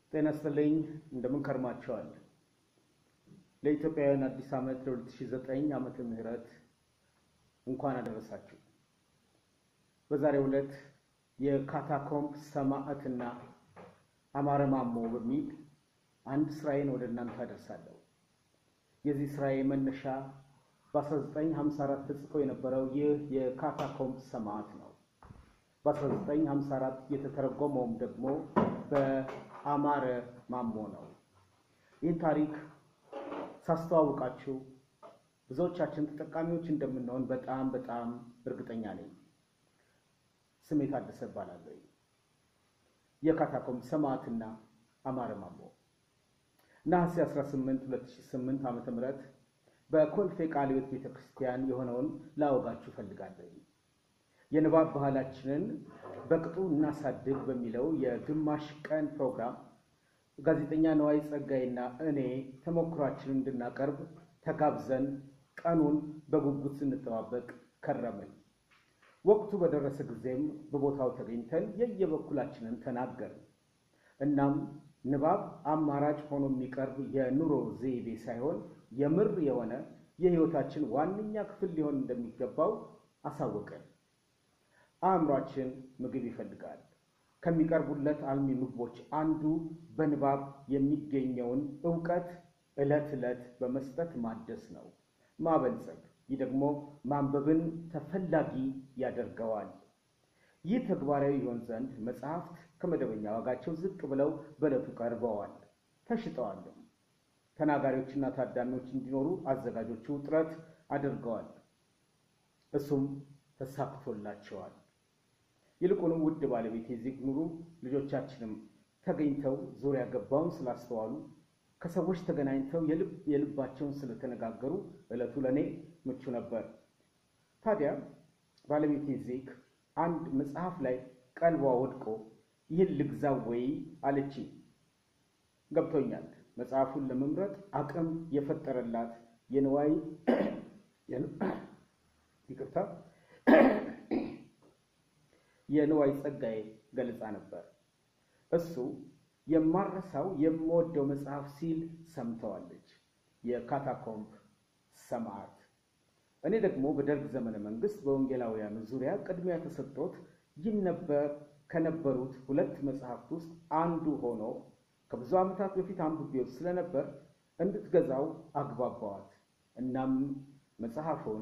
ጤና ይስጥልኝ እንደምን ከርማችኋል? ለኢትዮጵያውያን አዲስ ዓመት ለ2009 ዓመተ ምህረት እንኳን አደረሳችሁ። በዛሬው ዕለት የካታኮምብ ሰማዕትና አማረ ማሞ በሚል አንድ ስራዬን ወደ እናንተ አደርሳለሁ። የዚህ ስራዬ መነሻ በ1954 ተጽፎ የነበረው ይህ የካታኮምብ ሰማዕት ነው። በ1954 የተተረጎመውም ደግሞ በአማረ ማሞ ነው። ይህን ታሪክ ሳስተዋውቃችሁ ብዙዎቻችን ተጠቃሚዎች እንደምንሆን በጣም በጣም እርግጠኛ ነኝ። ስሜ ታደሰ እባላለሁ። የካታኮምብ ሰማዕትና አማረ ማሞ ነሐሴ 18 2008 ዓ.ም በኮልፌ ቃለ ሕይወት ቤተ ክርስቲያን የሆነውን ላወጋችሁ እፈልጋለሁ። የንባብ ባህላችንን በቅጡ እናሳድግ በሚለው የግማሽ ቀን ፕሮግራም ጋዜጠኛ ነዋይ ጸጋይና እኔ ተሞክሯችንን እንድናቀርብ ተጋብዘን ቀኑን በጉጉት ስንጠባበቅ ከረምን። ወቅቱ በደረሰ ጊዜም በቦታው ተገኝተን የየበኩላችንን ተናገርን። እናም ንባብ አማራጭ ሆኖ የሚቀርብ የኑሮ ዘይቤ ሳይሆን የምር የሆነ የሕይወታችን ዋነኛ ክፍል ሊሆን እንደሚገባው አሳወቀን። አእምሯችን ምግብ ይፈልጋል። ከሚቀርቡለት አልሚ ምግቦች አንዱ በንባብ የሚገኘውን እውቀት ዕለት ዕለት በመስጠት ማደስ ነው፣ ማበልጸግ። ይህ ደግሞ ማንበብን ተፈላጊ ያደርገዋል። ይህ ተግባራዊ ይሆን ዘንድ መጽሐፍት ከመደበኛ ዋጋቸው ዝቅ ብለው በዕለቱ ቀርበዋል፣ ተሽጠዋልም። ተናጋሪዎችና ታዳሚዎች እንዲኖሩ አዘጋጆቹ ጥረት አድርገዋል። እሱም ተሳክቶላቸዋል። ይልቁንም ውድ ባለቤት የዚህ ኑሩ ልጆቻችንም ተገኝተው ዙሪያ ገባውን ስላስተዋሉ ከሰዎች ተገናኝተው የልባቸውን ስለተነጋገሩ ዕለቱ ለእኔ ምቹ ነበር። ታዲያ ባለቤቴ ዜክ አንድ መጽሐፍ ላይ ቀልቧ ወድቆ ይህን ልግዛው ወይ አለችኝ። ገብቶኛል። መጽሐፉን ለመምረጥ አቅም የፈጠረላት የንዋይ ይቅርታ የንዋይ ጸጋዬ ገለጻ ነበር። እሱ የማረሳው የምወደው መጽሐፍ ሲል ሰምተዋለች። የካታኮምብ ሰማዕት። እኔ ደግሞ በደርግ ዘመነ መንግስት በወንጌላውያኑ ዙሪያ ቅድሚያ ተሰጥቶት ይነበብ ከነበሩት ሁለት መጽሐፍት ውስጥ አንዱ ሆኖ ከብዙ ዓመታት በፊት አንብቤው ስለነበር እንድትገዛው አግባባዋት። እናም መጽሐፉን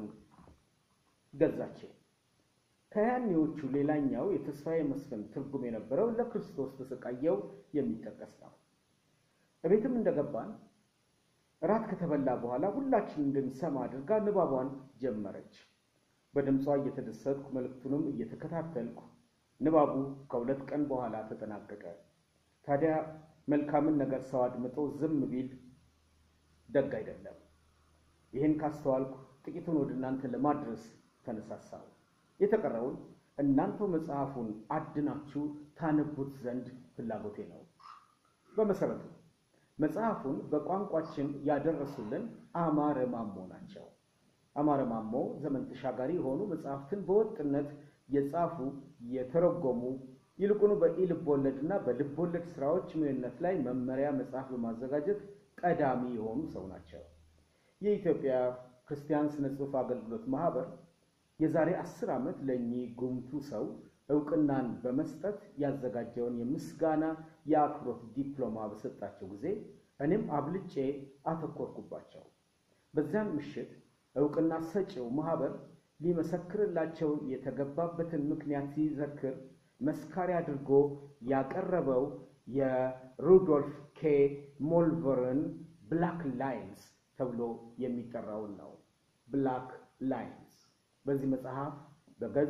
ገዛቸው። ከያኔዎቹ ሌላኛው የተስፋዬ መስፍን ትርጉም የነበረው ለክርስቶስ ተሰቃየው የሚጠቀስ ነው። እቤትም እንደገባን እራት ከተበላ በኋላ ሁላችን እንድንሰማ አድርጋ ንባቧን ጀመረች። በድምጿ እየተደሰትኩ መልእክቱንም እየተከታተልኩ ንባቡ ከሁለት ቀን በኋላ ተጠናቀቀ። ታዲያ መልካምን ነገር ሰው አድምጦ ዝም ቢል ደግ አይደለም። ይህን ካስተዋልኩ ጥቂቱን ወደ እናንተ ለማድረስ ተነሳሳው። የተቀረውን እናንተው መጽሐፉን አድናችሁ ታነቡት ዘንድ ፍላጎቴ ነው። በመሰረቱ መጽሐፉን በቋንቋችን ያደረሱልን አማረ ማሞ ናቸው። አማረ ማሞ ዘመን ተሻጋሪ የሆኑ መጽሐፍትን በወጥነት የጻፉ የተረጎሙ፣ ይልቁኑ በኢ-ልብ ወለድና በልብ ወለድ ስራዎች ምንነት ላይ መመሪያ መጽሐፍ በማዘጋጀት ቀዳሚ የሆኑ ሰው ናቸው። የኢትዮጵያ ክርስቲያን ስነ ጽሑፍ አገልግሎት ማህበር የዛሬ አስር ዓመት ለእኚህ ጉምቱ ሰው እውቅናን በመስጠት ያዘጋጀውን የምስጋና የአክብሮት ዲፕሎማ በሰጣቸው ጊዜ እኔም አብልጬ አተኮርኩባቸው። በዚያን ምሽት እውቅና ሰጪው ማህበር ሊመሰክርላቸው የተገባበትን ምክንያት ሲዘክር መስካሪ አድርጎ ያቀረበው የሩዶልፍ ኬ ሞልቨርን ብላክ ላይንስ ተብሎ የሚጠራውን ነው። ብላክ ላይንስ በዚህ መጽሐፍ በገጽ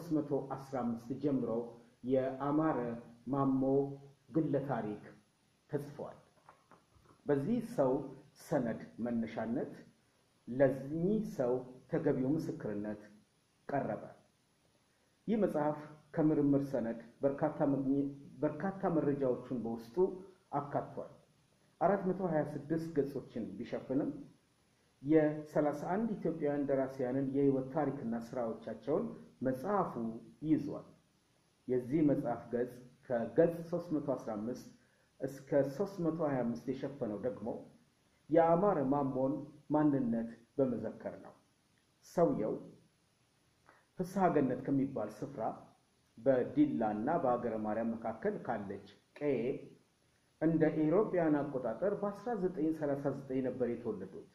315 ጀምሮ የአማረ ማሞ ግለ ታሪክ ተጽፏል። በዚህ ሰው ሰነድ መነሻነት ለዚህ ሰው ተገቢው ምስክርነት ቀረበ። ይህ መጽሐፍ ከምርምር ሰነድ በርካታ መረጃዎችን በውስጡ አካቷል። 426 ገጾችን ቢሸፍንም የ31 ኢትዮጵያውያን ደራሲያንን የሕይወት ታሪክና ስራዎቻቸውን መጽሐፉ ይዟል። የዚህ መጽሐፍ ገጽ ከገጽ 315 እስከ 325 የሸፈነው ደግሞ የአማረ ማሞን ማንነት በመዘከር ነው። ሰውየው ፍስሐ ገነት ከሚባል ስፍራ በዲላ እና በሀገረ ማርያም መካከል ካለች ቀዬ እንደ ኢሮፓያን አቆጣጠር በ1939 ነበር የተወለዱት።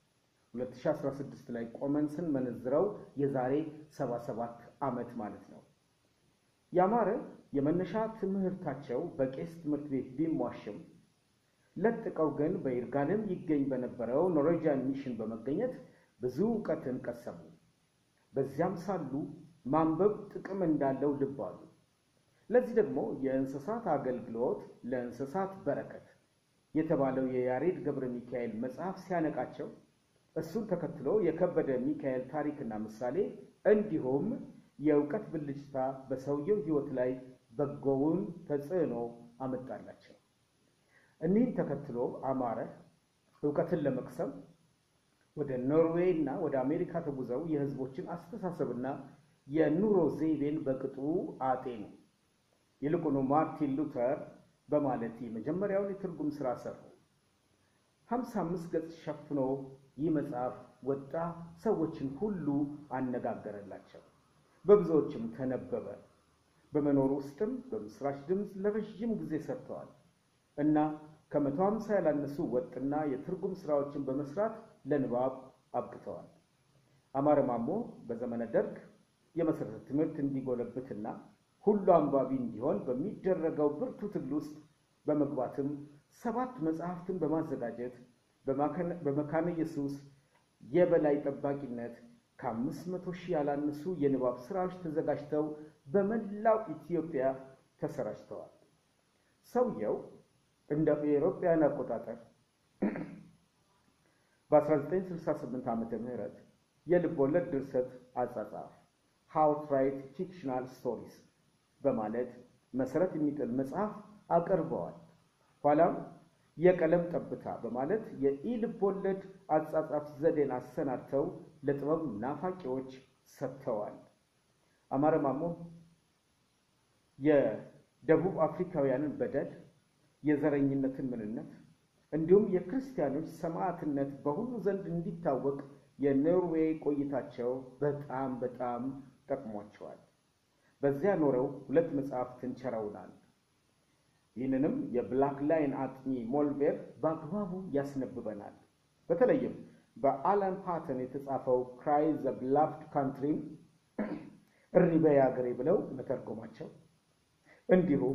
2016 ላይ ቆመን ስንመነዝረው የዛሬ 77 ዓመት ማለት ነው። ያማረ የመነሻ ትምህርታቸው በቄስ ትምህርት ቤት ቢሟሽም ለጥቀው ግን በይርጋለም ይገኝ በነበረው ኖርዌጂያን ሚሽን በመገኘት ብዙ እውቀትን ቀሰሙ። በዚያም ሳሉ ማንበብ ጥቅም እንዳለው ልብ አሉ። ለዚህ ደግሞ የእንስሳት አገልግሎት ለእንስሳት በረከት የተባለው የያሬድ ገብረ ሚካኤል መጽሐፍ ሲያነቃቸው እሱን ተከትሎ የከበደ ሚካኤል ታሪክና ምሳሌ እንዲሁም የእውቀት ብልጭታ በሰውየው ሕይወት ላይ በጎውን ተጽዕኖ አመጣላቸው። እኒህን ተከትሎ አማረ እውቀትን ለመቅሰም ወደ ኖርዌይ እና ወደ አሜሪካ ተጉዘው የሕዝቦችን አስተሳሰብና የኑሮ ዘይቤን በቅጡ አጤኑ። ይልቁኑ ማርቲን ሉተር በማለት የመጀመሪያውን የትርጉም ሥራ ሰሩ። ሀምሳ አምስት ገጽ ሸፍኖ ይህ መጽሐፍ ወጣ፣ ሰዎችን ሁሉ አነጋገረላቸው፣ በብዙዎችም ተነበበ። በመኖር ውስጥም በምስራች ድምፅ ለረዥም ጊዜ ሰርተዋል እና ከመቶ ሀምሳ ያላነሱ ወጥና የትርጉም ሥራዎችን በመስራት ለንባብ አብቅተዋል። አማረ ማሞ በዘመነ ደርግ የመሠረተ ትምህርት እንዲጎለብትና ሁሉ አንባቢ እንዲሆን በሚደረገው ብርቱ ትግል ውስጥ በመግባትም ሰባት መጽሐፍትን በማዘጋጀት በመካነ ኢየሱስ የበላይ ጠባቂነት ከአምስት መቶ ሺህ ያላነሱ የንባብ ስራዎች ተዘጋጅተው በመላው ኢትዮጵያ ተሰራጭተዋል። ሰውየው እንደ አውሮፓውያን አቆጣጠር በ1968 ዓመተ ምህረት የልብ ወለድ ድርሰት አጻጻፍ ሃው ቱ ራይት ፊክሽናል ስቶሪስ በማለት መሰረት የሚጥል መጽሐፍ አቅርበዋል። ኋላም የቀለም ጠብታ በማለት የኢ-ልብ ወለድ አጻጻፍ ዘዴን አሰናድተው ለጥበብ ናፋቂዎች ሰጥተዋል። አማረ ማሞ የደቡብ አፍሪካውያንን በደል፣ የዘረኝነትን ምንነት እንዲሁም የክርስቲያኖች ሰማዕትነት በሁሉ ዘንድ እንዲታወቅ የኖርዌይ ቆይታቸው በጣም በጣም ጠቅሟቸዋል። በዚያ ኖረው ሁለት መጽሐፍትን ቸረውናል። ይህንንም የብላክ ላይን አጥኚ ሞልቤር በአግባቡ ያስነብበናል። በተለይም በአላን ፓተን የተጻፈው ክራይ ዘ ብላፍድ ካንትሪን እሪ በይ አገሬ ብለው መተርጎማቸው እንዲሁም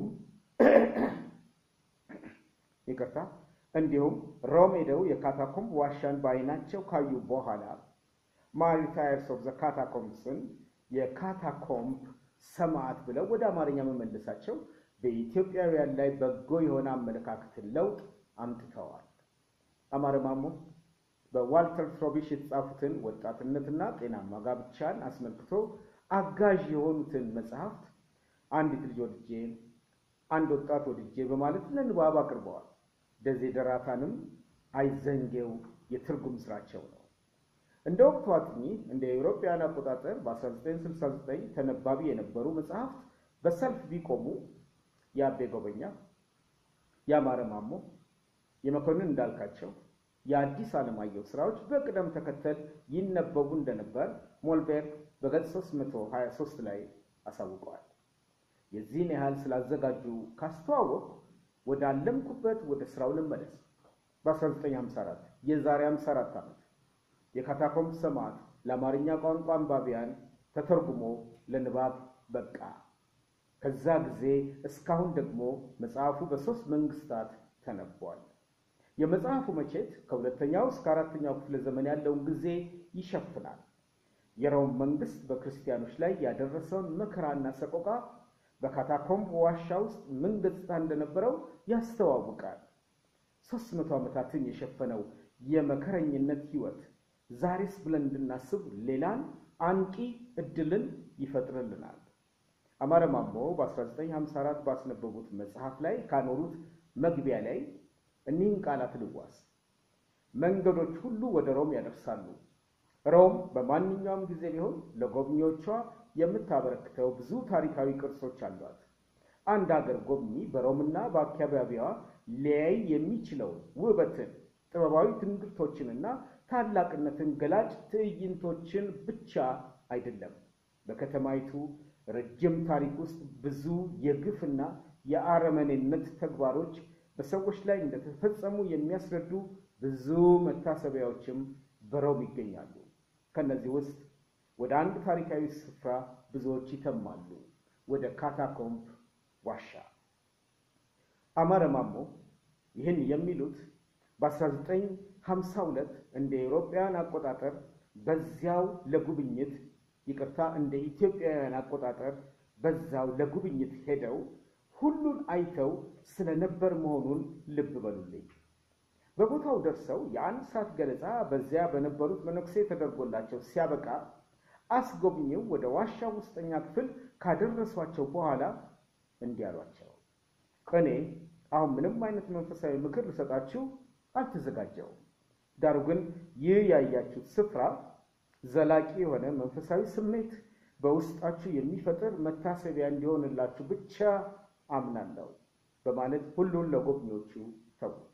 ይቅርታ እንዲሁም ሮም ሄደው የካታኮምብ ዋሻን በዓይናቸው ካዩ በኋላ ማሪታየርስ ኦፍ ዘ ካታኮምብስን የካታኮምብ ሰማዕት ብለው ወደ አማርኛ መመለሳቸው በኢትዮጵያውያን ላይ በጎ የሆነ አመለካከትን ለውጥ አምጥተዋል። አማረ ማሞ በዋልተር ትሮቢሽ የተጻፉትን ወጣትነትና ጤናማ ጋብቻን አስመልክቶ አጋዥ የሆኑትን መጽሐፍት አንዲት ልጅ ወድጄ፣ አንድ ወጣት ወድጄ በማለት ለንባብ አቅርበዋል። ደዜደራታንም አይዘንጌው የትርጉም ስራቸው ነው። እንደ ወቅቱ አጥኚ እንደ አውሮፓውያን አቆጣጠር በ1969 ተነባቢ የነበሩ መጽሐፍት በሰልፍ ቢቆሙ የአቤ ጎበኛ፣ የአማረ ማሞ፣ የመኮንን እንዳልካቸው፣ የአዲስ አለማየሁ ስራዎች በቅደም ተከተል ይነበቡ እንደነበር ሞልቤር በገጽ 323 ላይ አሳውቀዋል። የዚህን ያህል ስላዘጋጁ ካስተዋወቅ ወደ አለምኩበት ወደ ስራው ልመለስ። በ1954 የዛሬ 54 ዓመት የካታኮምብ ሰማዕት ለአማርኛ ቋንቋ አንባቢያን ተተርጉሞ ለንባብ በቃ። ከዛ ጊዜ እስካሁን ደግሞ መጽሐፉ በሦስት መንግስታት ተነቧል። የመጽሐፉ መቼት ከሁለተኛው እስከ አራተኛው ክፍለ ዘመን ያለውን ጊዜ ይሸፍናል። የሮም መንግስት በክርስቲያኖች ላይ ያደረሰውን መከራና ሰቆቃ በካታኮምብ ዋሻ ውስጥ ምን ገጽታ እንደነበረው ያስተዋውቃል። ሦስት መቶ ዓመታትን የሸፈነው የመከረኝነት ሕይወት ዛሬስ ብለን እንድናስብ ሌላን አንቂ እድልን ይፈጥርልናል። አማረ ማሞ በ1954 ባስነበቡት መጽሐፍ ላይ ካኖሩት መግቢያ ላይ እኒህን ቃላት ልዋስ። መንገዶች ሁሉ ወደ ሮም ያደርሳሉ። ሮም በማንኛውም ጊዜ ቢሆን ለጎብኚዎቿ የምታበረክተው ብዙ ታሪካዊ ቅርሶች አሏት። አንድ አገር ጎብኚ በሮምና በአካባቢዋ ሊያይ የሚችለውን ውበትን፣ ጥበባዊ ትንግርቶችንና ታላቅነትን ገላጭ ትዕይንቶችን ብቻ አይደለም። በከተማይቱ ረጅም ታሪክ ውስጥ ብዙ የግፍና የአረመኔነት ተግባሮች በሰዎች ላይ እንደተፈጸሙ የሚያስረዱ ብዙ መታሰቢያዎችም በሮም ይገኛሉ። ከነዚህ ውስጥ ወደ አንድ ታሪካዊ ስፍራ ብዙዎች ይተማሉ፣ ወደ ካታኮምብ ዋሻ። አማረ ማሞ ይህን የሚሉት በ1952 እንደ አውሮፓውያን አቆጣጠር በዚያው ለጉብኝት ይቅርታ፣ እንደ ኢትዮጵያውያን አቆጣጠር በዛው ለጉብኝት ሄደው ሁሉን አይተው ስለነበር መሆኑን ልብ በሉልኝ። በቦታው ደርሰው የአንድ ሰዓት ገለጻ በዚያ በነበሩት መነኩሴ ተደርጎላቸው ሲያበቃ አስጎብኚው ወደ ዋሻ ውስጠኛ ክፍል ካደረሷቸው በኋላ እንዲህ አሏቸው። እኔ አሁን ምንም አይነት መንፈሳዊ ምክር ልሰጣችሁ አልተዘጋጀውም። ዳሩ ግን ይህ ያያችሁት ስፍራ ዘላቂ የሆነ መንፈሳዊ ስሜት በውስጣችሁ የሚፈጥር መታሰቢያ እንዲሆንላችሁ ብቻ አምናለሁ በማለት ሁሉን ለጎብኚዎቹ ተዉት።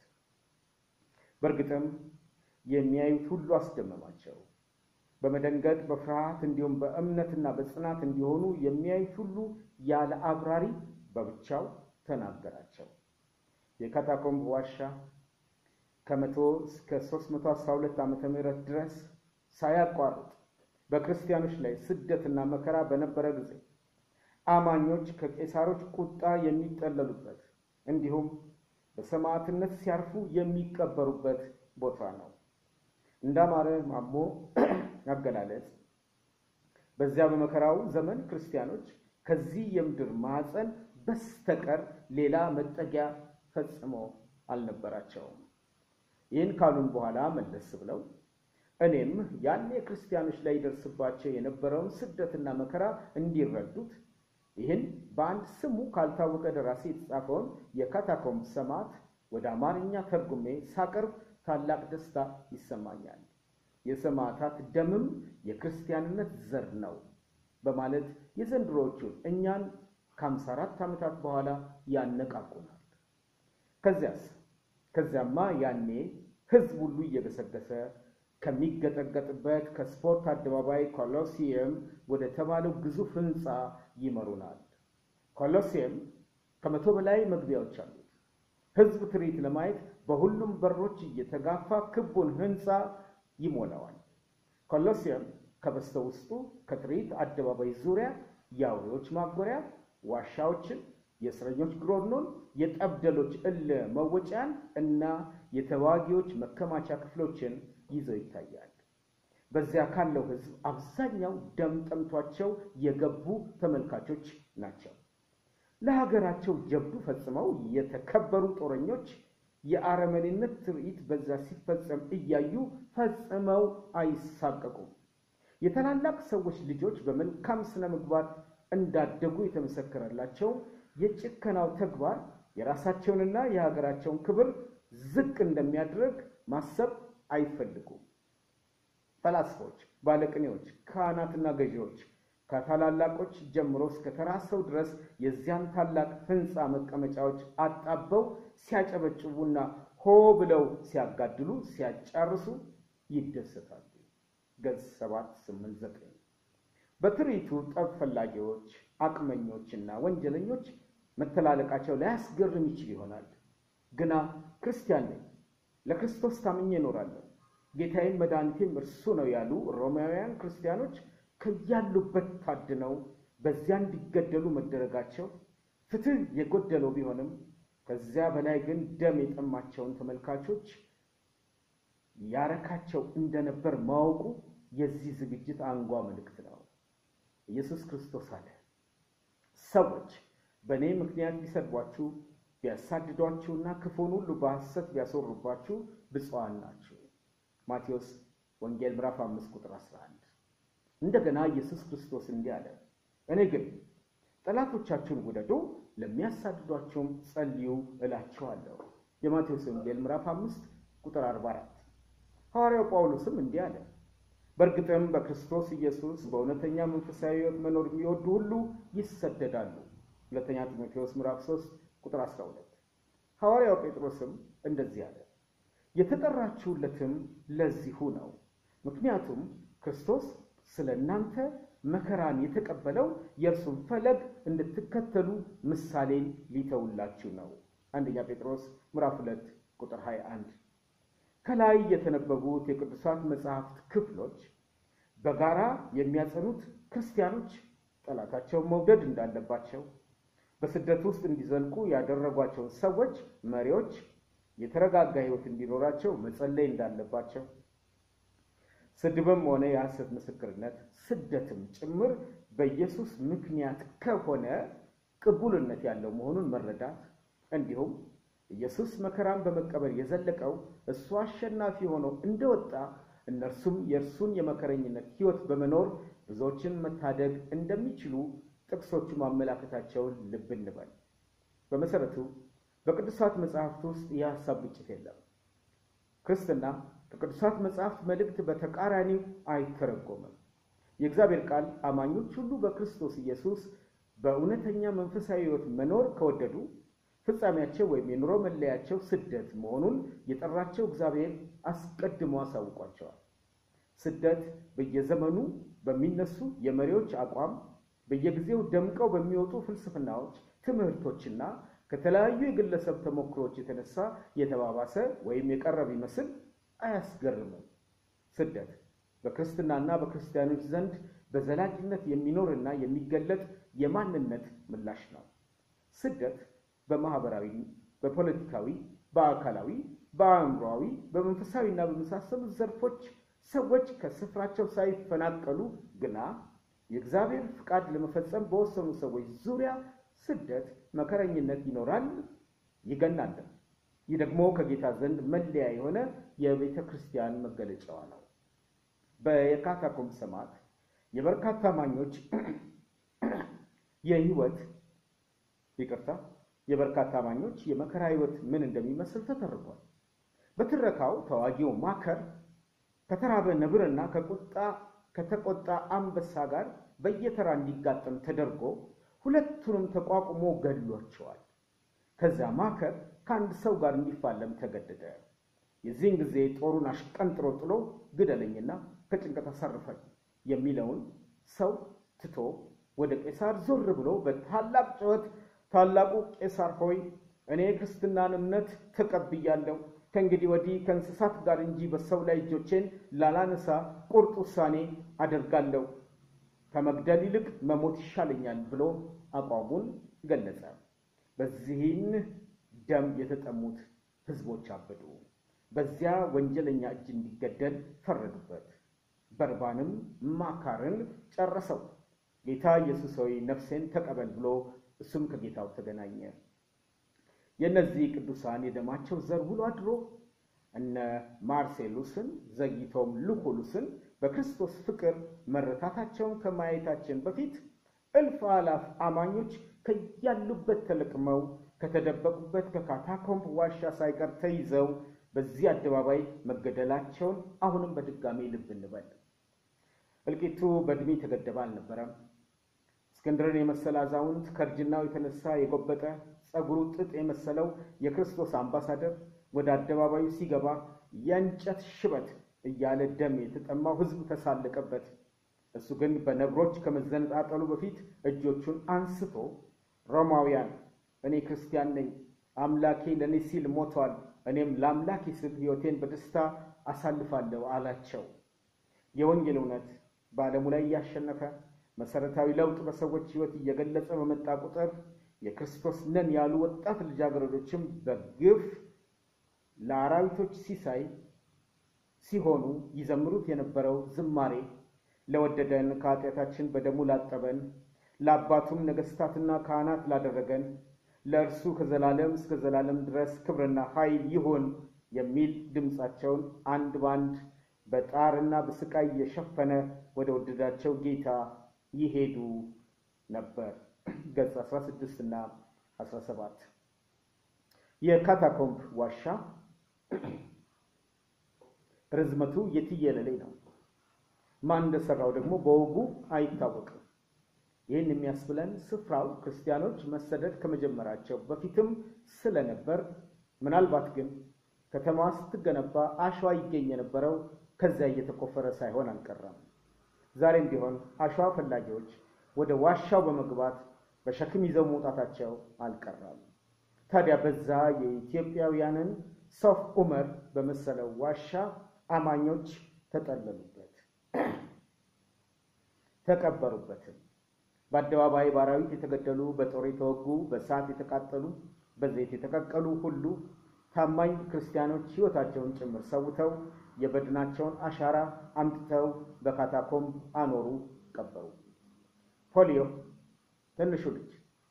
በእርግጥም የሚያዩት ሁሉ አስደመማቸው። በመደንገጥ በፍርሃት እንዲሁም በእምነትና በጽናት እንዲሆኑ የሚያዩት ሁሉ ያለ አብራሪ በብቻው ተናገራቸው። የካታኮምብ ዋሻ ከመቶ እስከ 312 ዓመተ ምህረት ድረስ ሳያቋርጥ በክርስቲያኖች ላይ ስደትና መከራ በነበረ ጊዜ አማኞች ከቄሳሮች ቁጣ የሚጠለሉበት እንዲሁም በሰማዕትነት ሲያርፉ የሚቀበሩበት ቦታ ነው። እንዳማረ ማሞ አገላለጽ በዚያ በመከራው ዘመን ክርስቲያኖች ከዚህ የምድር ማዕፀን በስተቀር ሌላ መጠጊያ ፈጽሞ አልነበራቸውም። ይህን ካሉን በኋላ መለስ ብለው እኔም ያኔ ክርስቲያኖች ላይ ይደርስባቸው የነበረውን ስደትና መከራ እንዲረዱት ይህን በአንድ ስሙ ካልታወቀ ደራሲ የተጻፈውን የካታኮምብ ሰማዕት ወደ አማርኛ ተርጉሜ ሳቀርብ ታላቅ ደስታ ይሰማኛል። የሰማዕታት ደምም የክርስቲያንነት ዘር ነው በማለት የዘንድሮዎቹን እኛን ከአምሳ አራት ዓመታት በኋላ ያነቃቁናል። ከዚያስ ከዚያማ ያኔ ሕዝብ ሁሉ እየገሰገሰ ከሚገጠገጥበት ከስፖርት አደባባይ ኮሎሲየም ወደ ተባለው ግዙፍ ሕንፃ ይመሩናል። ኮሎሲየም ከመቶ በላይ መግቢያዎች አሉት። ሕዝብ ትርኢት ለማየት በሁሉም በሮች እየተጋፋ ክቡን ሕንፃ ይሞላዋል። ኮሎሲየም ከበስተ ውስጡ ከትርኢት አደባባይ ዙሪያ የአውሬዎች ማጎሪያ ዋሻዎችን፣ የእስረኞች ግሮኖን፣ የጠብደሎች እለ መወጫን እና የተዋጊዎች መከማቻ ክፍሎችን ይዘው ይታያል። በዚያ ካለው ሕዝብ አብዛኛው ደም ጠምቷቸው የገቡ ተመልካቾች ናቸው። ለሀገራቸው ጀብዱ ፈጽመው የተከበሩ ጦረኞች የአረመኔነት ትርኢት በዛ ሲፈጸም እያዩ ፈጽመው አይሳቀቁም። የታላላቅ ሰዎች ልጆች በመልካም ስነ ምግባር እንዳደጉ የተመሰከረላቸው የጭከናው ተግባር የራሳቸውንና የሀገራቸውን ክብር ዝቅ እንደሚያደርግ ማሰብ አይፈልጉም። ፈላስፎች፣ ባለቅኔዎች፣ ካህናትና ገዢዎች ከታላላቆች ጀምሮ እስከ ተራ ሰው ድረስ የዚያን ታላቅ ሕንፃ መቀመጫዎች አጣበው ሲያጨበጭቡና ሆ ብለው ሲያጋድሉ፣ ሲያጫርሱ ይደሰታሉ። ገጽ ሰባት ስምንት ዘጠኝ በትርኢቱ ጠብ ፈላጊዎች፣ አቅመኞችና ወንጀለኞች መተላለቃቸው ላያስገርም ይችል ይሆናል። ግና ክርስቲያን ነኝ፣ ለክርስቶስ ታምኜ እኖራለሁ፣ ጌታዬም መድኃኒቴም እርሱ ነው ያሉ ሮማውያን ክርስቲያኖች ከያሉበት ታድነው በዚያ እንዲገደሉ መደረጋቸው ፍትሕ የጎደለው ቢሆንም ከዚያ በላይ ግን ደም የጠማቸውን ተመልካቾች ያረካቸው እንደነበር ማወቁ የዚህ ዝግጅት አንጓ መልእክት ነው። ኢየሱስ ክርስቶስ አለ፣ ሰዎች በእኔ ምክንያት ቢሰድቧችሁ ቢያሳድዷችሁና ክፉን ሁሉ በሐሰት ቢያስወሩባችሁ ብፁዓን ናችሁ። ማቴዎስ ወንጌል ምዕራፍ 5 ቁጥር 11። እንደገና ኢየሱስ ክርስቶስ እንዲህ አለ፣ እኔ ግን ጠላቶቻችሁን ውደዱ፣ ለሚያሳድዷችሁም ጸልዩ እላችኋለሁ። የማቴዎስ ወንጌል ምዕራፍ 5 ቁጥር 44። ሐዋርያው ጳውሎስም እንዲህ አለ፣ በእርግጥም በክርስቶስ ኢየሱስ በእውነተኛ መንፈሳዊ ሕይወት መኖር የሚወዱ ሁሉ ይሰደዳሉ። ሁለተኛ ጢሞቴዎስ ምዕራፍ 3 ቁጥር 12። ሐዋርያው ጴጥሮስም እንደዚህ አለ፣ የተጠራችሁለትም ለዚሁ ነው። ምክንያቱም ክርስቶስ ስለ እናንተ መከራን የተቀበለው የእርሱን ፈለግ እንድትከተሉ ምሳሌን ሊተውላችሁ ነው። አንደኛ ጴጥሮስ ምዕራፍ 2 ቁጥር 21። ከላይ የተነበቡት የቅዱሳት መጽሐፍት ክፍሎች በጋራ የሚያጸኑት ክርስቲያኖች ጠላታቸውን መውደድ እንዳለባቸው፣ በስደት ውስጥ እንዲዘልቁ ያደረጓቸውን ሰዎች መሪዎች የተረጋጋ ሕይወት እንዲኖራቸው መጸለይ እንዳለባቸው ስድብም ሆነ የሐሰት ምስክርነት ስደትም ጭምር በኢየሱስ ምክንያት ከሆነ ቅቡልነት ያለው መሆኑን መረዳት እንዲሁም ኢየሱስ መከራን በመቀበል የዘለቀው እሱ አሸናፊ ሆኖ እንደወጣ እነርሱም የእርሱን የመከረኝነት ሕይወት በመኖር ብዙዎችን መታደግ እንደሚችሉ ጥቅሶቹ ማመላከታቸውን ልብ እንበል። በመሰረቱ በቅዱሳት መጽሐፍት ውስጥ የሐሳብ ግጭት የለም። ክርስትና ከቅዱሳት መጽሐፍት መልእክት በተቃራኒው አይተረጎምም። የእግዚአብሔር ቃል አማኞች ሁሉ በክርስቶስ ኢየሱስ በእውነተኛ መንፈሳዊ ሕይወት መኖር ከወደዱ ፍጻሜያቸው ወይም የኑሮ መለያቸው ስደት መሆኑን የጠራቸው እግዚአብሔር አስቀድሞ አሳውቋቸዋል። ስደት በየዘመኑ በሚነሱ የመሪዎች አቋም፣ በየጊዜው ደምቀው በሚወጡ ፍልስፍናዎች፣ ትምህርቶችና ከተለያዩ የግለሰብ ተሞክሮች የተነሳ የተባባሰ ወይም የቀረበ ይመስል አያስገርምም። ስደት በክርስትናና በክርስቲያኖች ዘንድ በዘላቂነት የሚኖርና የሚገለጥ የማንነት ምላሽ ነው። ስደት በማህበራዊ፣ በፖለቲካዊ፣ በአካላዊ፣ በአእምሯዊ፣ በመንፈሳዊና በመሳሰሉት ዘርፎች ሰዎች ከስፍራቸው ሳይፈናቀሉ ግና የእግዚአብሔር ፍቃድ ለመፈጸም በወሰኑ ሰዎች ዙሪያ ስደት፣ መከረኝነት ይኖራል፣ ይገናል። ይህ ደግሞ ከጌታ ዘንድ መለያ የሆነ የቤተ ክርስቲያን መገለጫዋ ነው። በየካታኮምብ ሰማዕት የበርካታ አማኞች የህይወት ይቅርታ የበርካታ አማኞች የመከራ ህይወት ምን እንደሚመስል ተተርኳል። በትረካው ተዋጊው ማከር ከተራበ ነብርና ከቁጣ ከተቆጣ አንበሳ ጋር በየተራ እንዲጋጠም ተደርጎ ሁለቱንም ተቋቁሞ ገድሏቸዋል። ከዚያ ማከር ከአንድ ሰው ጋር እንዲፋለም ተገደደ። የዚህን ጊዜ ጦሩን አሽቀንጥሮ ጥሎ ግደለኝና ከጭንቀት አሳርፈኝ የሚለውን ሰው ትቶ ወደ ቄሳር ዞር ብሎ በታላቅ ጩኸት ታላቁ ቄሳር ሆይ እኔ ክርስትናን እምነት ተቀብያለሁ። ከእንግዲህ ወዲህ ከእንስሳት ጋር እንጂ በሰው ላይ እጆቼን ላላነሳ ቁርጥ ውሳኔ አደርጋለሁ። ከመግደል ይልቅ መሞት ይሻለኛል ብሎ አቋሙን ገለጸ። በዚህን ደም የተጠሙት ሕዝቦች አበዱ። በዚያ ወንጀለኛ እጅ እንዲገደል ፈረዱበት። በርባንም ማካርን ጨረሰው። ጌታ ኢየሱስ ሆይ ነፍሴን ተቀበል ብሎ እሱም ከጌታው ተገናኘ። የእነዚህ ቅዱሳን የደማቸው ዘር ውሎ አድሮ እነ ማርሴሉስን ዘግይቶም ሉኩሉስን በክርስቶስ ፍቅር መረታታቸውን ከማየታችን በፊት እልፍ አላፍ አማኞች ከያሉበት ተለቅመው ከተደበቁበት ከካታኮምብ ዋሻ ሳይቀር ተይዘው በዚህ አደባባይ መገደላቸውን አሁንም በድጋሚ ልብ እንበል። እልቂቱ በዕድሜ የተገደበ አልነበረም። እስክንድርን የመሰለ አዛውንት ከእርጅናው የተነሳ የጎበጠ ጸጉሩ ጥጥ የመሰለው የክርስቶስ አምባሳደር ወደ አደባባዩ ሲገባ የእንጨት ሽበት እያለ ደም የተጠማው ሕዝብ ተሳለቀበት። እሱ ግን በነብሮች ከመዘነጣጠሉ በፊት እጆቹን አንስቶ ሮማውያን፣ እኔ ክርስቲያን ነኝ፣ አምላኬ ለእኔ ሲል ሞቷል፣ እኔም ለአምላኬ ስል ሕይወቴን በደስታ አሳልፋለሁ አላቸው። የወንጌል እውነት በዓለሙ ላይ እያሸነፈ መሰረታዊ ለውጥ በሰዎች ሕይወት እየገለጸ በመጣ ቁጥር የክርስቶስ ነን ያሉ ወጣት ልጃገረዶችም በግፍ ለአራዊቶች ሲሳይ ሲሆኑ ይዘምሩት የነበረው ዝማሬ ለወደደን ከኃጢአታችን በደሙ ላጠበን ለአባቱም ነገሥታትና ካህናት ላደረገን ለእርሱ ከዘላለም እስከ ዘላለም ድረስ ክብርና ኃይል ይሁን የሚል ድምፃቸውን አንድ ባንድ በጣርና በስቃይ የሸፈነ ወደ ወደዳቸው ጌታ ይሄዱ ነበር። ገጽ 16 እና 17 የካታኮምብ ዋሻ ርዝመቱ የትየለሌ ነው። ማን እንደሰራው ደግሞ በወጉ አይታወቅም። ይህን የሚያስብለን ስፍራው ክርስቲያኖች መሰደድ ከመጀመራቸው በፊትም ስለነበር ምናልባት ግን ከተማዋ ስትገነባ አሸዋ ይገኝ የነበረው ከዚያ እየተቆፈረ ሳይሆን አልቀረም። ዛሬም ቢሆን አሸዋ ፈላጊዎች ወደ ዋሻው በመግባት በሸክም ይዘው መውጣታቸው አልቀረም። ታዲያ በዛ የኢትዮጵያውያንን ሶፍ ዑመር በመሰለው ዋሻ አማኞች ተጠለሉበት፣ ተቀበሩበትም። በአደባባይ በአራዊት የተገደሉ፣ በጦር የተወጉ፣ በእሳት የተቃጠሉ፣ በዘይት የተቀቀሉ ሁሉ ታማኝ ክርስቲያኖች ሕይወታቸውን ጭምር ሰውተው የበድናቸውን አሻራ አምጥተው በካታኮምብ አኖሩ፣ ቀበሩ። ፖሊዮ ትንሹ ልጅ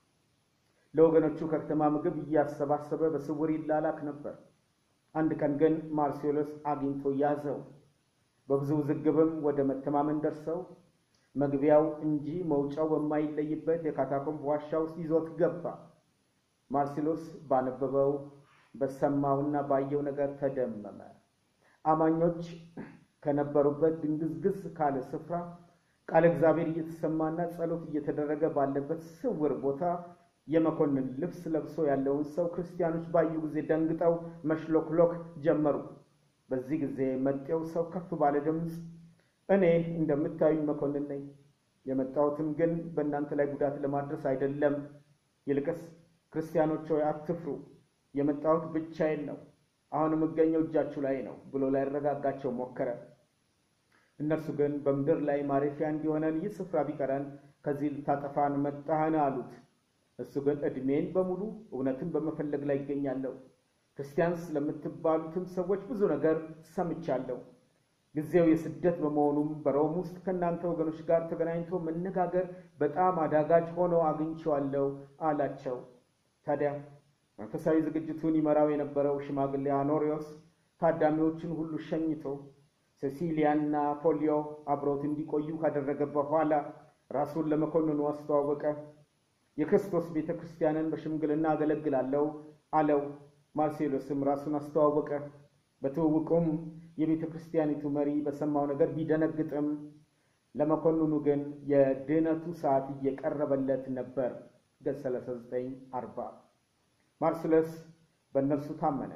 ለወገኖቹ ከከተማ ምግብ እያሰባሰበ በስውር ይላላክ ነበር። አንድ ቀን ግን ማርሴሎስ አግኝቶ ያዘው። በብዙ ውዝግብም ወደ መተማመን ደርሰው መግቢያው እንጂ መውጫው በማይለይበት የካታኮምብ ዋሻ ውስጥ ይዞት ገባ። ማርሴሎስ ባነበበው በሰማውና ባየው ነገር ተደመመ። አማኞች ከነበሩበት ድንግዝግዝ ካለ ስፍራ ቃለ እግዚአብሔር እየተሰማና ጸሎት እየተደረገ ባለበት ስውር ቦታ የመኮንን ልብስ ለብሶ ያለውን ሰው ክርስቲያኖች ባዩ ጊዜ ደንግጠው መሽሎክሎክ ጀመሩ። በዚህ ጊዜ መጤው ሰው ከፍ ባለ ድምፅ እኔ እንደምታዩኝ መኮንን ነኝ፣ የመጣሁትም ግን በእናንተ ላይ ጉዳት ለማድረስ አይደለም። ይልቅስ ክርስቲያኖች ሆይ አትፍሩ፣ የመጣሁት ብቻዬን ነው፣ አሁን የምገኘው እጃችሁ ላይ ነው ብሎ ላያረጋጋቸው ሞከረ። እነርሱ ግን በምድር ላይ ማረፊያ እንዲሆነን ይህ ስፍራ ቢቀረን ከዚህ ልታጠፋን መጣህን አሉት። እሱ ግን ዕድሜን በሙሉ እውነትን በመፈለግ ላይ ይገኛለሁ። ክርስቲያን ስለምትባሉትም ሰዎች ብዙ ነገር ሰምቻለሁ። ጊዜው የስደት በመሆኑም በሮም ውስጥ ከእናንተ ወገኖች ጋር ተገናኝቶ መነጋገር በጣም አዳጋጅ ሆኖ አግኝቼዋለሁ አላቸው። ታዲያ መንፈሳዊ ዝግጅቱን ይመራው የነበረው ሽማግሌ አኖሪዎስ ታዳሚዎችን ሁሉ ሸኝቶ ሴሲሊያና ፖሊዮ አብረውት እንዲቆዩ ካደረገ በኋላ ራሱን ለመኮንኑ አስተዋወቀ። የክርስቶስ ቤተ ክርስቲያንን በሽምግልና አገለግላለሁ አለው። ማርሴሎስም ራሱን አስተዋወቀ። በትውውቁም የቤተ ክርስቲያኒቱ መሪ በሰማው ነገር ቢደነግጥም ለመኮንኑ ግን የድህነቱ ሰዓት እየቀረበለት ነበር። ገጽ 39 40 ማርሴሎስ በእነርሱ ታመነ።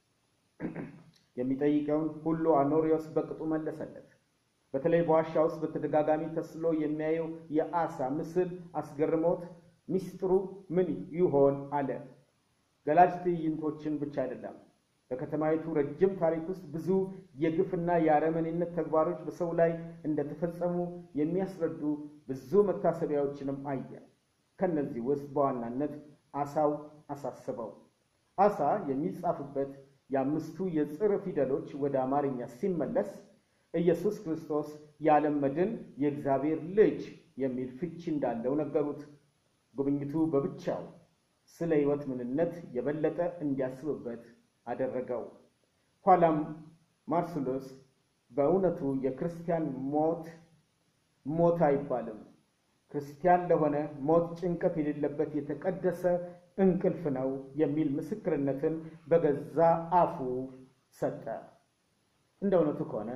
የሚጠይቀውን ሁሉ አኖሪዎስ በቅጡ መለሰለት። በተለይ በዋሻ ውስጥ በተደጋጋሚ ተስሎ የሚያየው የአሳ ምስል አስገርሞት ሚስጥሩ ምን ይሆን አለ። ገላጭ ትዕይንቶችን ብቻ አይደለም። በከተማይቱ ረጅም ታሪክ ውስጥ ብዙ የግፍና የአረመኔነት ተግባሮች በሰው ላይ እንደተፈጸሙ የሚያስረዱ ብዙ መታሰቢያዎችንም አየ። ከነዚህ ውስጥ በዋናነት አሳው አሳስበው። አሳ የሚጻፍበት የአምስቱ የጽር ፊደሎች ወደ አማርኛ ሲመለስ ኢየሱስ ክርስቶስ የዓለም መድን የእግዚአብሔር ልጅ የሚል ፍቺ እንዳለው ነገሩት። ጉብኝቱ በብቻው ስለ ሕይወት ምንነት የበለጠ እንዲያስብበት አደረገው። ኋላም ማርሴሎስ በእውነቱ የክርስቲያን ሞት ሞት አይባልም፣ ክርስቲያን ለሆነ ሞት ጭንቀት የሌለበት የተቀደሰ እንቅልፍ ነው የሚል ምስክርነትን በገዛ አፉ ሰጠ። እንደ እውነቱ ከሆነ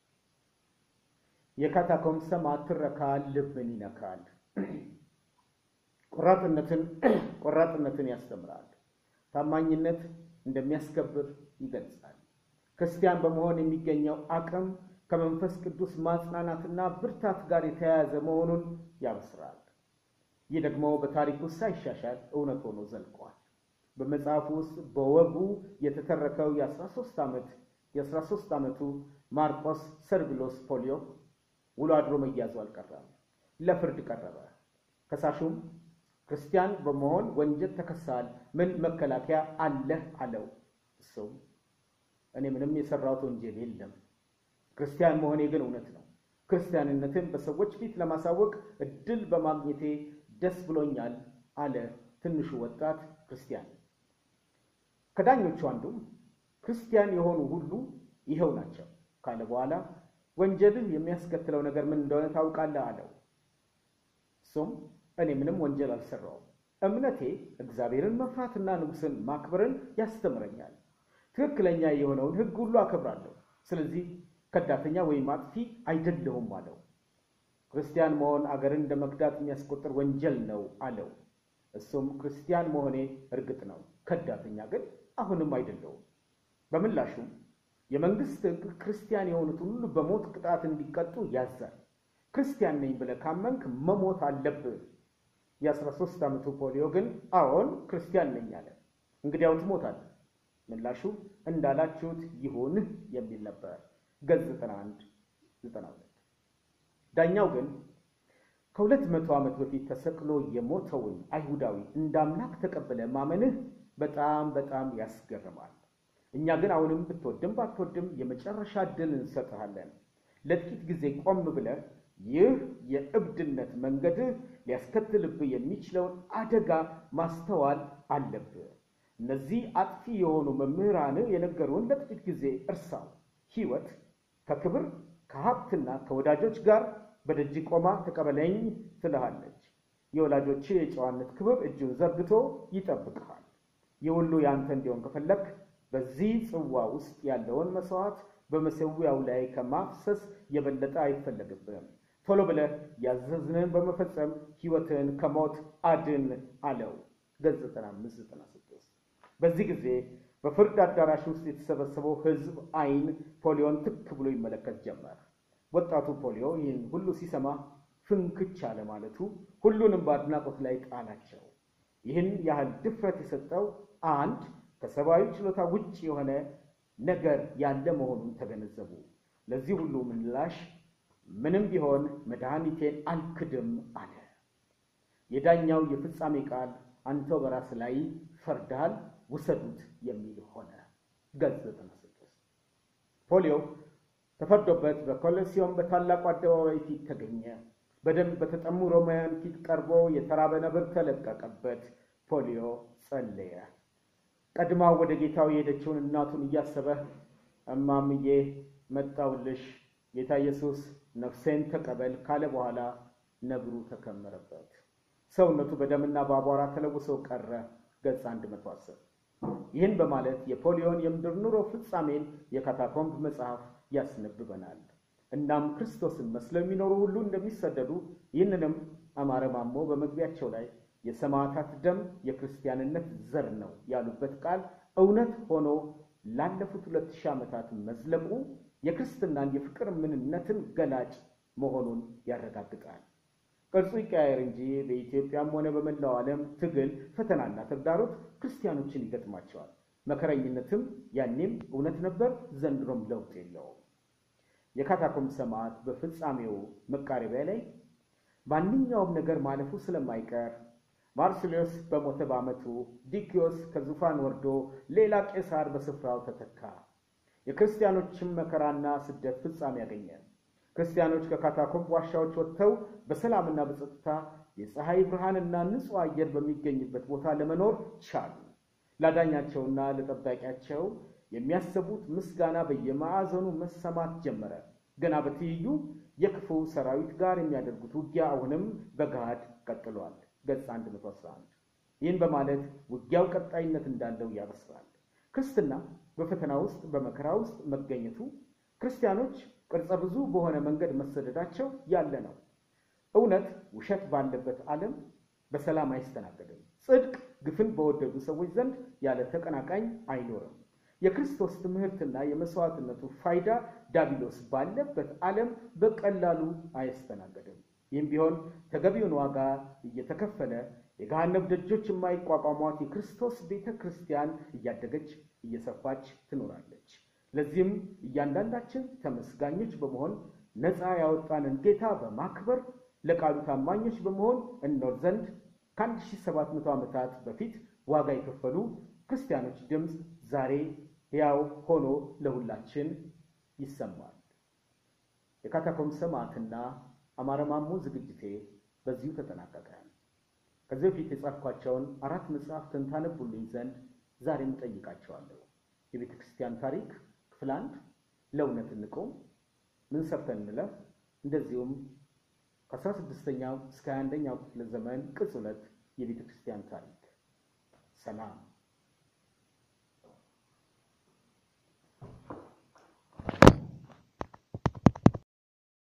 የካታኮምብ ሰማዕት ትረካ ልብን ይነካል። ቆራጥነትን ቆራጥነትን ያስተምራል። ታማኝነት እንደሚያስከብር ይገልጻል። ክርስቲያን በመሆን የሚገኘው አቅም ከመንፈስ ቅዱስ ማጽናናትና ብርታት ጋር የተያያዘ መሆኑን ያበስራል። ይህ ደግሞ በታሪክ ውስጥ ሳይሻሻል እውነት ሆኖ ዘልቋል። በመጽሐፉ ውስጥ በወጉ የተተረከው የ13 ዓመት የ13 ዓመቱ ማርቆስ ሰርቢሎስ ፖሊዮ ውሎ አድሮ መያዙ አልቀረም። ለፍርድ ቀረበ። ከሳሹም ክርስቲያን በመሆን ወንጀል ተከሳል፣ ምን መከላከያ አለህ አለው። እሱም እኔ ምንም የሰራሁት ወንጀል የለም፣ ክርስቲያን መሆኔ ግን እውነት ነው። ክርስቲያንነትን በሰዎች ፊት ለማሳወቅ እድል በማግኘቴ ደስ ብሎኛል አለ ትንሹ ወጣት ክርስቲያን። ከዳኞቹ አንዱም ክርስቲያን የሆኑ ሁሉ ይኸው ናቸው ካለ በኋላ ወንጀልህ የሚያስከትለው ነገር ምን እንደሆነ ታውቃለህ አለው። እሱም እኔ ምንም ወንጀል አልሰራውም። እምነቴ እግዚአብሔርን መፍራትና ንጉሥን ማክበርን ያስተምረኛል። ትክክለኛ የሆነውን ሕግ ሁሉ አከብራለሁ። ስለዚህ ከዳተኛ ወይም አጥፊ አይደለሁም አለው። ክርስቲያን መሆን አገርን እንደ መክዳት የሚያስቆጥር ወንጀል ነው አለው። እሱም ክርስቲያን መሆኔ እርግጥ ነው፣ ከዳተኛ ግን አሁንም አይደለውም። በምላሹም የመንግስት ሕግ ክርስቲያን የሆኑትን ሁሉ በሞት ቅጣት እንዲቀጡ ያዛል። ክርስቲያን ነኝ ብለህ ካመንክ መሞት አለብህ። የአስራ ሦስት ዓመቱ ፖሊዮ ግን አዎን ክርስቲያን ነኝ አለ። እንግዲያው ትሞታለህ። ምላሹ እንዳላችሁት ይሁን የሚል ነበር። ገጽ 91 92 ዳኛው ግን ከሁለት መቶ ዓመት በፊት ተሰቅሎ የሞተውን አይሁዳዊ እንደ አምላክ ተቀብለ ማመንህ በጣም በጣም ያስገርማል። እኛ ግን አሁንም ብትወድም ባትወድም የመጨረሻ ዕድል እንሰጥሃለን። ለጥቂት ጊዜ ቆም ብለህ ይህ የእብድነት መንገድህ ሊያስከትልብህ የሚችለውን አደጋ ማስተዋል አለብህ። እነዚህ አጥፊ የሆኑ መምህራንህ የነገሩን ለጥቂት ጊዜ እርሳው። ሕይወት ከክብር ከሀብትና ከወዳጆች ጋር በደጅ ቆማ ተቀበለኝ ትልሃለች። የወላጆች የጨዋነት ክብር እጁን ዘርግቶ ይጠብቅሃል። ይህ ሁሉ ያንተ እንዲሆን ከፈለክ በዚህ ጽዋ ውስጥ ያለውን መስዋዕት በመሠዊያው ላይ ከማፍሰስ የበለጠ አይፈለግብህም። ቶሎ ብለህ ያዘዝንን በመፈጸም ሕይወትን ከሞት አድን አለው። ገጽ 9596 በዚህ ጊዜ በፍርድ አዳራሽ ውስጥ የተሰበሰበው ሕዝብ ዓይን ፖሊዮን ትክ ብሎ ይመለከት ጀመር። ወጣቱ ፖሊዮ ይህን ሁሉ ሲሰማ ፍንክች አለ ማለቱ ሁሉንም በአድናቆት ላይ ጣላቸው። ይህን ያህል ድፍረት የሰጠው አንድ ከሰብአዊ ችሎታ ውጭ የሆነ ነገር ያለ መሆኑን ተገነዘቡ። ለዚህ ሁሉ ምላሽ ምንም ቢሆን መድኃኒቴን አልክድም አለ። የዳኛው የፍጻሜ ቃል አንተው በራስ ላይ ፈርዳል፣ ውሰዱት የሚል ሆነ። ገጽ 96 ፖሊዮ ተፈርዶበት በኮሎሲዮን በታላቁ አደባባይ ፊት ተገኘ። በደንብ በተጠሙ ሮማውያን ፊት ቀርቦ የተራበ ነብር ተለቀቀበት። ፖሊዮ ጸለየ። ቀድማ ወደ ጌታው የሄደችውን እናቱን እያሰበ እማምዬ መጣውልሽ፣ ጌታ ኢየሱስ ነፍሴን ተቀበል ካለ በኋላ ነብሩ ተከመረበት። ሰውነቱ በደምና በአቧራ ተለውሶ ቀረ። ገጽ 110 ይህን በማለት የፖሊዮን የምድር ኑሮ ፍጻሜን የካታኮምብ መጽሐፍ ያስነብበናል። እናም ክርስቶስን መስለው የሚኖሩ ሁሉ እንደሚሰደዱ ይህንንም አማረ ማሞ በመግቢያቸው ላይ የሰማዕታት ደም የክርስቲያንነት ዘር ነው ያሉበት ቃል እውነት ሆኖ ላለፉት ሁለት ሺህ ዓመታት መዝለቁ የክርስትናን የፍቅር ምንነትን ገላጭ መሆኑን ያረጋግጣል። ቅርጹ ይቀያየር እንጂ በኢትዮጵያም ሆነ በመላው ዓለም ትግል፣ ፈተናና ተግዳሮት ክርስቲያኖችን ይገጥማቸዋል። መከረኝነትም ያኔም እውነት ነበር፣ ዘንድሮም ለውጥ የለውም። የካታኮምብ ሰማዕት በፍጻሜው መቃረቢያ ላይ ማንኛውም ነገር ማለፉ ስለማይቀር ማርሲሊዮስ በሞተ በዓመቱ ዲኪዮስ ከዙፋን ወርዶ ሌላ ቄሳር በስፍራው ተተካ። የክርስቲያኖችም መከራና ስደት ፍጻሜ ያገኘ። ክርስቲያኖች ከካታኮምብ ዋሻዎች ወጥተው በሰላምና በጸጥታ የፀሐይ ብርሃንና ንጹሕ አየር በሚገኝበት ቦታ ለመኖር ቻሉ። ላዳኛቸውና ለጠባቂያቸው የሚያሰቡት ምስጋና በየማዕዘኑ መሰማት ጀመረ። ገና በትይዩ የክፉ ሰራዊት ጋር የሚያደርጉት ውጊያ አሁንም በገሃድ ቀጥሏል። ገጽ 111 ይህን በማለት ውጊያው ቀጣይነት እንዳለው ያበስራል። ክርስትና በፈተና ውስጥ በመከራ ውስጥ መገኘቱ ክርስቲያኖች ቅርጸ ብዙ በሆነ መንገድ መሰደዳቸው ያለ ነው። እውነት ውሸት ባለበት ዓለም በሰላም አይስተናገድም። ጽድቅ ግፍን በወደዱ ሰዎች ዘንድ ያለ ተቀናቃኝ አይኖርም። የክርስቶስ ትምህርትና የመስዋዕትነቱ ፋይዳ ዳቢሎስ ባለበት ዓለም በቀላሉ አይስተናገድም። ይህም ቢሆን ተገቢውን ዋጋ እየተከፈለ የገሃነብ ደጆች የማይቋቋሟት የክርስቶስ ቤተ ክርስቲያን እያደገች እየሰፋች ትኖራለች። ለዚህም እያንዳንዳችን ተመስጋኞች በመሆን ነፃ ያወጣንን ጌታ በማክበር ለቃሉ ታማኞች በመሆን እንኖር ዘንድ ከ1700 ዓመታት በፊት ዋጋ የከፈሉ ክርስቲያኖች ድምፅ ዛሬ ሕያው ሆኖ ለሁላችን ይሰማል። የካታኮምብ ሰማዕትና አማረ ማሞ ዝግጅቴ በዚሁ ተጠናቀቀ። ከዚህ በፊት የጻፍኳቸውን አራት መጽሐፍትን ታነቡልኝ ዘንድ ዛሬም እጠይቃቸዋለሁ። የቤተ ክርስቲያን ታሪክ ክፍል አንድ፣ ለእውነት እንቁም፣ ምን ሰርተን እንለፍ፣ እንደዚሁም ከአስራ ስድስተኛው እስከ ሃያ አንደኛው ክፍለ ዘመን ቅጽ ሁለት የቤተ ክርስቲያን ታሪክ። ሰላም